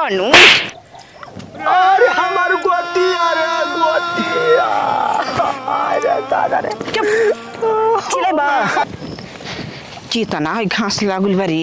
नु अरे हमार गोटी अरे गोटी अरे दादा रे चुप चिले बा चितना है घास लागल बारी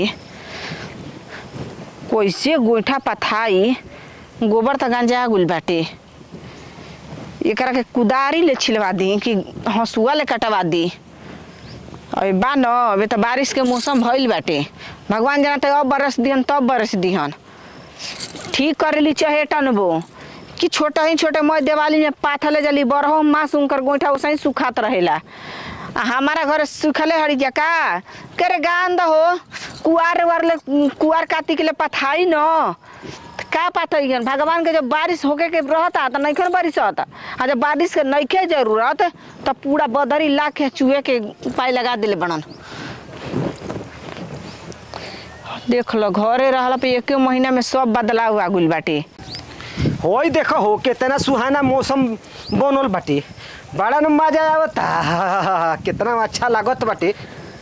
कैसे गोइठा पथाई गोबर त गंजा गुल बाटे एकरा के कुदारी ले छिलवा दी कि हंसुआ ले कटवा दी अबे बा न अबे त बारिश के मौसम भइल बाटे भगवान जाना त अब बरस दिहन तब बरस दिहन ठीक करेली चहेटन बो कि छोटा ही छोटे मैं दिवाली में पाथले जली बरहो मास उनकर गोइठा उसही सुखात रहेला आ हमारा घर सुखले हरी जा का करे गांद हो कुआर वार ले कुआर काटी के ले पथाई न का पाथई भगवान के जब बारिश होके के रहता त नइखे न बारिश होता आ जब बारिश के नइखे जरूरत त पूरा बदरी ला के चूहे के उपाय लगा दिले बनन देख लो घरे रहला पे एक महीना में सब बदलाव आ गइल बाटे होई देखो हो कितना सुहाना मौसम बनल बाटे बड़ा न मजा आवता कितना अच्छा लागत बाटे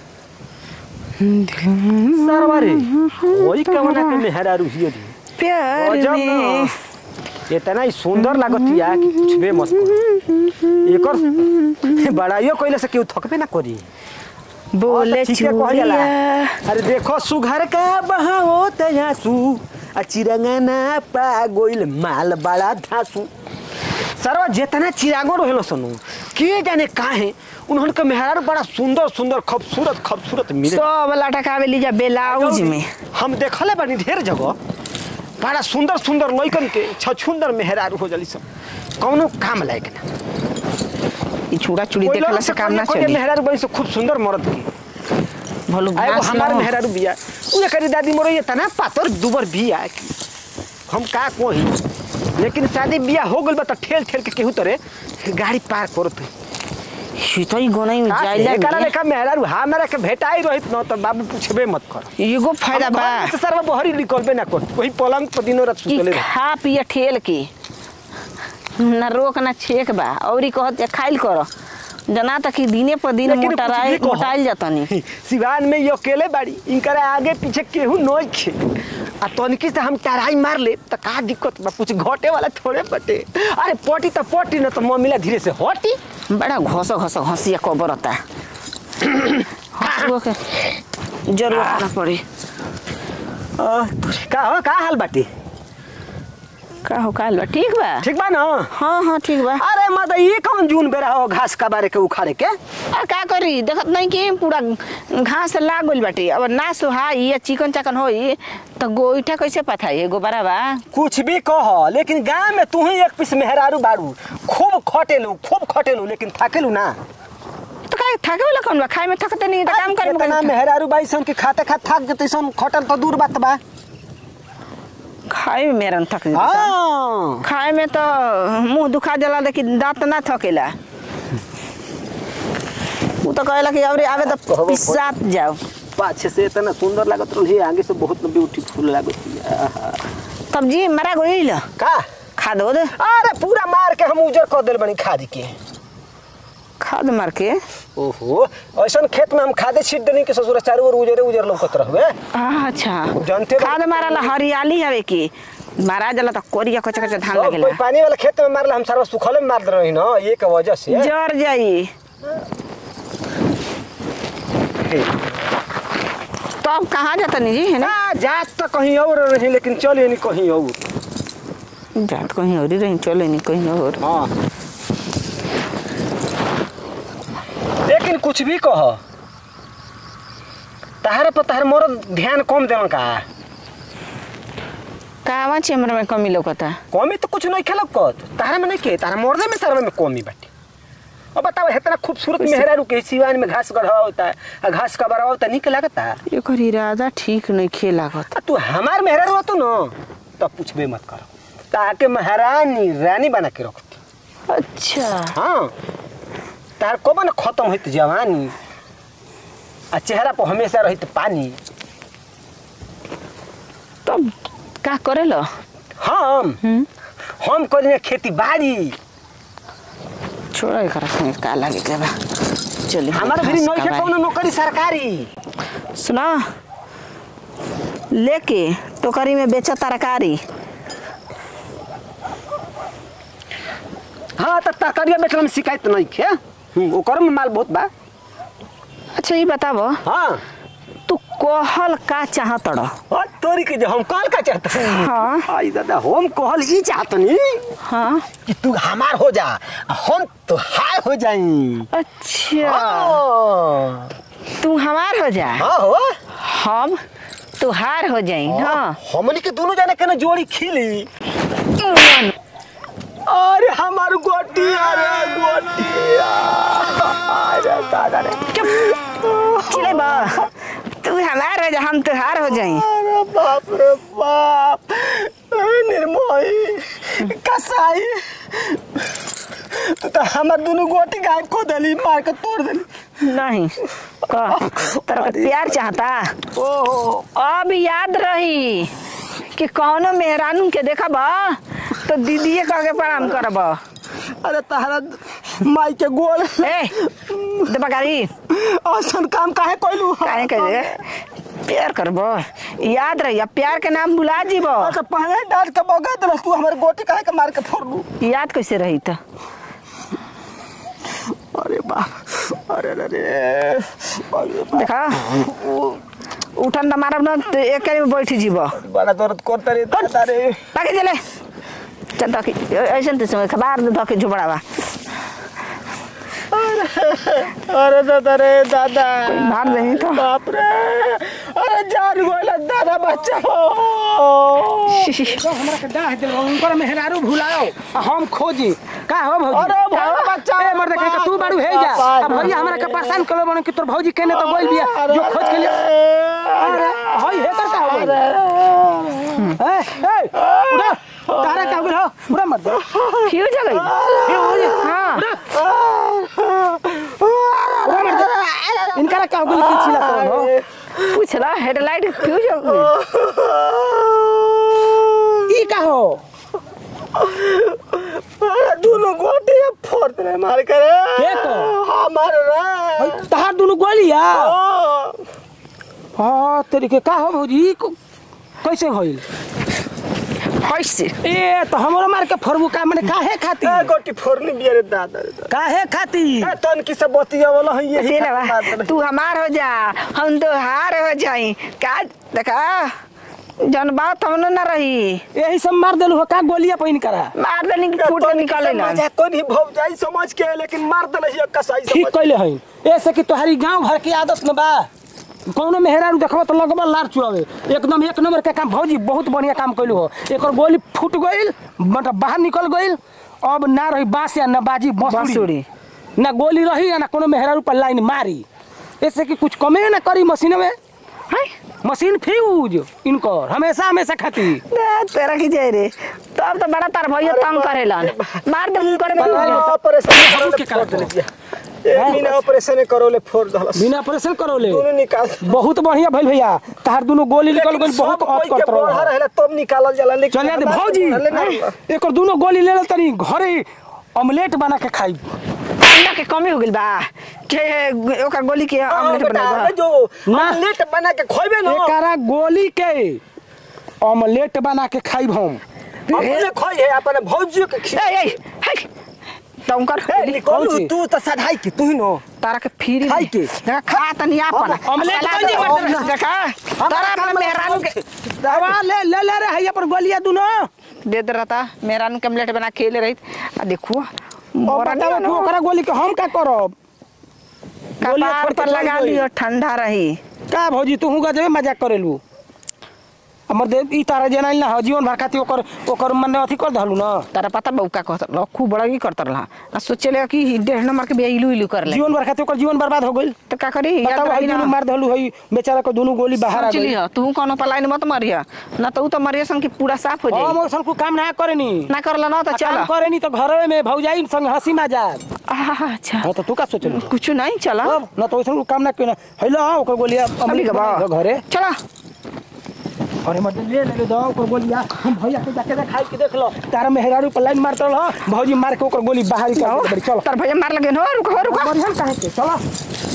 सरवारे होई कवना के मेहरा रुहियो दी प्यार गजब में न। इतना ही सुंदर लागतिया कि कुछ बे मत कहो। एकर बड़ाइयो कइले से केहू थकबे ना करी बोले हाँ, तो ठीके कहल जाला। चूड़िया अरे देखो सुघर का बहाओ तयासु आ चिरंगना पा गोइल माल बड़ा धासु सरवा जितना चिरागो रहेलो सनु के जाने काहे उन्होंने के मेहरारू बड़ा सुंदर सुंदर खूबसूरत खूबसूरत मिले सब लटकावे लीजा ब्लाउज में हम देखले बानी ढेर जगह बड़ा सुंदर सुंदर लइकन के छछुंदर मेहरारू हो जली सब कौनो काम लायक ना ई चूड़ा चूड़ी कोई देखला लोग से काम ना कोई चली मेहरारू बड़ी से खूब सुंदर मर्द की भलो आ एगो घास हमार न मेहरारू बिया उहे करी दादी मोर ये तना पातर दुबर बिया कि हम का कोही लेकिन शादी बिया हो गइल बा त ठेल ठेल के केहू तरे गाड़ी पार करत सीतई गोनाई में जाइला एकरा में लेखा मेहरारू हमरा के भेटाई रहित न त बाबू पूछबे मत कर एगो फायदा बा सर बहरी निकलबे ना कर वही पलंग पर दिनो रात ई सुतले रह खा पिया ठेल के ना रोक ना छेक बा औरी कहत खाइल कर जना तक कि दिने पर दिन लेकिन मोटाई कुछ भी कहो। मोटाइल जातनी सिवान में ये अकेले बाड़ी इनकरा आगे पीछे केहू नोई खे आ तनिकी से हम टराई मार ले त का दिक्कत बा कुछ घटे वाला थोड़े बटे अरे पटी त पटी न त मम्मीला धीरे से हटी बड़ा घोसो घोसो हंसिया कबरता हंसुआ के जरूरत ना पड़ी अ, का हो का हाल बाटी का हो काल बा ठीक बा ठीक बा ना हाँ हाँ ठीक बा अरे मत ये कौन जून बेरा हो घास का बारे के उखाड़े के आ का करी देखत नहीं कि पूरा घास लाग गइल बाटे अब ना सुहाई या चिकन चाकन होई तो गोईठा कैसे पथाई गोबरा बा कुछ भी कह लेकिन गांव में तू ही एक पीस मेहरारू बाड़ू खूब खटेलू खूब खटेलू लेकिन थाकेलू ना तो का थाके वाला कौन बा खाए में थकते नहीं तो काम करे कितना मेहरारू बाई सन के खाते खाते थक जते सन खटल तो दूर बात बा खाए में मेरा थक जाता हाँ खाए में तो मुंह दुखा जाला लेकिन दांत ना थकेला वो तो कहेला कि अरे आवे तो कहबो पिसात जाओ पाछे से इतना सुंदर लागत रही आगे से बहुत ब्यूटीफुल लागत आहा। तब जी मरा गइल का खा दो दे अरे पूरा मार के हम उजर कर दिल बनी खाद के खाद मार के ओहो ऐसा खेत में हम खादे छीट देनी के ससुर चारों ओर उजरे उजर लौकत रहबे अच्छा जानते बा- खाद मारला हरियाली हवे की मारा जाला तो कोरिया कच्चा कच्चा धान सब लगेला कोई पानी वाला खेत में मारला हम सारा सुखले में मार दे रही ना ये के वजह से जर जाई तो अब कहाँ जाता नहीं जी है ना ना जात तो कहीं और रही लेकिन चले नहीं कहीं और जात कहीं और ही रही चले नहीं कहीं और हाँ लेकिन कुछ भी कह तहारे पर तहार मोर ध्यान कम देवन का कहवा चेमरा में कमी लौकता कमी तो कुछ नहीं खेलक कत तहारे में नहीं के तारा मोरदे में सारा में कमी बाटे अब बताओ इतना खूबसूरत कैसे? मेहरारू के सिवान में घास गढ़ा होता है आ घास का बड़ा होता है निक लगता है एकर इरादा ठीक नहीं खेलागत आ तू हमार मेहरारू हो तू न तब पूछबे मत करो ताके महारानी रानी बना के रखती अच्छा हाँ तार कब न खत्म होइत जवानी आ चेहरा पर हमेशा रहित पानी तब का करेलो हम हम्म हम करिए खेती बाड़ी छोड़ो एकरा संगे का लागे के बा चली हमारे भी नहीं है कौनो नौकरी सरकारी सुना लेके टोकरी में बेचा तरकारी हाँ तो तरकारिया बेचला में शिकायत नहीं खे हम्म, ओकर में माल बहुत बा अच्छा ये बताबो हाँ तू कहल का चाहत रह और तोरी के जो हम कॉल का चाहत हाँ। आई दादा हम कहल ई चाहतनी हाँ कि तू हमार हो जा आ हम तो हाय हो जाई अच्छा हाँ तू हमार हो जा हाँ हो हम तुहार हो जाई हाँ हमनी के दोनों जाने केना जोड़ी खिली अरे हमार गोटिया रे गोटिया अरे दादा रे चले बा तू हमार हो जा हम तुहार हो जाई अरे बाप रे बाप अरे निर्मोही कसाई तू तो हमार दोनों गोटी गायब को देली मार के तोड़ देली नहीं कह तेरा के प्यार चाहता ओहो अब याद रही कि कौनो मेहरानू के देखब तो दीदीए कह के प्रणाम करब अरे तहरा माई के गोल ए देबकारी औसन काम काहे कोइलू काहे कहे प्यार करब याद रही अब प्यार के नाम भुला जीब अच्छा पहले डांट के बगा दे तू हमारे गोटी काहे के मार के फोड़लू याद कैसे रही तो अरे बाप अरे अरे अरे बाप। देखा उठन त मारब न तो एक में बैठ जीब बड़ा दर्द करता रे दादा रे बाकी चले चल धके ऐसे तो समय खबर धके झुबड़ावा अरे दादा रे दादा मार देनी तो बाप रे अरे जान गोला दादा बच्चा हो हमरा के डाह दिल उनकर मेहरारू भुलाओ आ हम खोजी का हो भौजी अरे भौजी बच्चा ए मर्द कहे तू बाड़ू हे जा अब भैया हमरा के परेशान करो बन कि तोर भौजी केने तो बोल बिया जो खोज के लिए अरे हई हे कर का हो ए ए उड़ा तारा का हो पूरा मत दे फ्यूज हो गई हाँ पूरा मत दे इनका का हो गई की छिला करो पूछला हेडलाइट फ्यूज हो गई ई का हो अरे दोनों गोटी फोड़ दे मार करे के तो? हमार रे हई तहार दुनु गोलिया ओ, हां तेरी के का हो भौजी ई को- कैसे होइल कैसे ए तो हमरो मार के फरबू का माने काहे खाती ए गोटी फोड़नी बिया रे दादा रे दादा। काहे खाती ए तन की सब बतिया वाला है यही तेरा बा, खातिर मार तू हमार हो जा हम तो हार हो जाई का देखा जन बात हमनो ना रही यही सब मार देलू हो का गोलियां पहिन करा मार देनी कि फूट के निकले ना मजा कोई नहीं भौज जाई समझ के लेकिन मार देले हिया कसाई ठीक समझ कैले हई ऐसे कि तोहारी गांव भर की आदत न बा कौनो मेहरारू देखबो तो लगबा लार चुआवे एकदम एक नंबर के काम भौजी बहुत बढ़िया काम कैलू हो एकर गोली फूट गइल मतलब बाहर निकल गइल अब ना रही बांस या ना बाजी बांसुरी बांसुरी। ना गोली रही या ना कोनो मेहरारू पर लाइन मारी ऐसे कि कुछ कमे ना करी मशीन में है मशीन फ्यूज इनकर हमेशा हमेशा खाती ना, तेरा की जाए रे तब तो बड़ा तार भैया तंग करेलन मार दे करे ऑपरेशन के फोड़ करा देले बिया एक महीना ऑपरेशन करोले फोड़ दहलस बिना ऑपरेशन करोले दोनों निकाल बहुत बढ़िया भइल भैया तहार दुनु गोली निकल लेकिन गइल बहुत सब ऑफ कोई के करत बढ़ा रहो रहेला तब निकालल जाला लेकिन चलिए दे हमार भौजी बढ़ले ना। एकर दुनु गोली ले ले तनी घरे ऑमलेट बना के खाई अंडा के कमी हो गइल बा के ओकर गोली के हाँ, ऑमलेट बेटा, बना हमें जो ना। ऑमलेट बना के खोइबे ना एकरा गोली के ऑमलेट बना के खाइब हम अपने खोई है अपने भौजी के खिला ए ए है तुम कर ए, निकल भौजी। तू तो सधाई के तू ही नो तारा के फ्री खाई के। देखा खा तनी आपन अब ऑमलेट सलाद बन जाई ऑमलेट देखा तारा अपने मेहरानू के दवा ले ले ले रे हैया पर गोलियां दुनो दे दे रहता मेहरानू के ऑमलेट बना के खेले रही आ देखो मोरा बताओ तू ओकरा गोली के हम का करब गोलियां कपार छोड़ के पर चल लगा गई। लियो ठंडा रही का भौजी तू हुगा जबे मजाक करेलू हमर दे ई तारा जेना ना हो जीवन भर खातिर ओकर ओकर मने अथी कर दहलू ना तारा पता बा उ का कहत रहा खूब बड़ा की करत रहा आ सोचे ले कि डेढ़ नंबर के बिया इलू इलू कर ले जीवन भर खातिर ओकर जीवन बर्बाद हो गइल तो का करी याद बताओ रही हई ना दुनु मार दहलू हई बेचारा को दुनु गोली बाहर आ सोच गई लियो तू कोनो पलाइन मत मरिया ना तो उ तो मरिया सन की पूरा साफ हो हम जाई ओसन को काम ना करेनी ना करला ना तो चल काम करेनी तो घरवे में भौजाई संग हंसी मजाक अच्छा हां तो तू का सोचलू कुछ नहीं चला अब ना तो ओसन को काम ना केना हैलो ओकर गोलियां अभी के बा घरे चला अरे मत ले ले दो ओकर गोलियां हम भैया के जाके देखाई के देख लो तारा मेहरारू पर लाइन मारत रहो भौजी मार के ओकर गोली बाहर कर दे चलो तार भैया मार लगे हो रुको हो रुको बढ़िया काहे के चलो